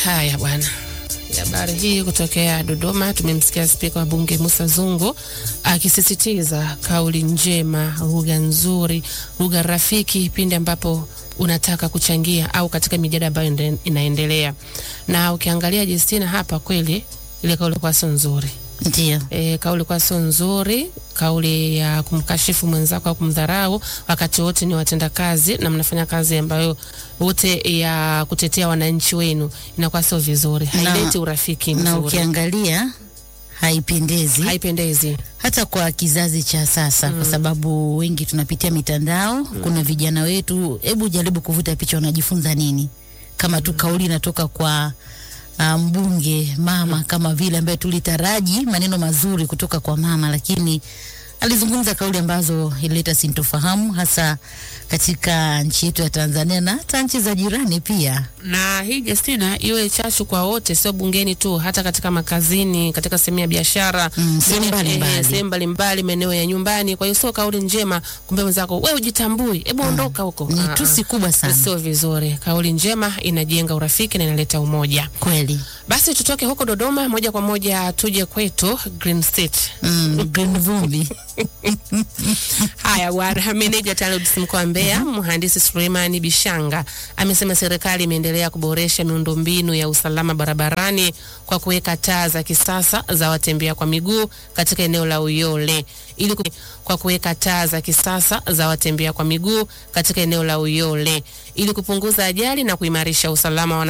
Haya bwana, habari hii kutokea Dodoma. Tumemsikia Spika wa Bunge Musa Zungu akisisitiza kauli njema, lugha nzuri, lugha rafiki pindi ambapo unataka kuchangia au katika mijadala ambayo ende- inaendelea. Na ukiangalia Justina hapa, kweli ile kauli kwa sio nzuri. Ndio. E, kauli kwa sio nzuri, kauli ya kumkashifu mwenzako au kumdharau, wakati wote ni watendakazi na mnafanya kazi ambayo wote ya kutetea wananchi wenu, inakuwa sio vizuri, Na- haileti urafiki Na mzuri, ukiangalia haipendezi haipendezi. hata kwa kizazi cha sasa kwa sababu wengi tunapitia mitandao. Kuna vijana wetu, hebu jaribu kuvuta picha, wanajifunza nini? Kama tu kauli inatoka kwa ah, mbunge mama, kama vile ambaye tulitaraji maneno mazuri kutoka kwa mama, lakini alizungumza kauli ambazo ilileta sintofahamu hasa katika nchi yetu ya Tanzania na hata nchi za jirani pia. na hii Justina iwe chachu kwa wote, sio bungeni tu, hata katika makazini, katika sehemu ya biashara, Mm, sehemu mene- mbalimbali. eh, sehemu mbalimbali, maeneo ya nyumbani. Kwa hiyo sio kauli njema kumbe mwenzako wewe ujitambui, hebu ondoka huko. Ni Ah, ah. tusi kubwa sana Sio vizuri. Kauli njema inajenga urafiki na inaleta umoja. kweli. Basi tutoke huko Dodoma moja kwa moja tuje kwetu Green State. Mm, green vumbi Haya bwana, meneja TANROADS mkoa wa Mbeya mhandisi Suleimani Bishanga amesema serikali imeendelea kuboresha miundombinu ya usalama barabarani kwa kuweka taa za kisasa za watembea kwa miguu katika eneo la Uyole ili ku... kwa kuweka taa za kisasa za watembea kwa miguu katika eneo la Uyole ili kupunguza ajali na kuimarisha usalama wa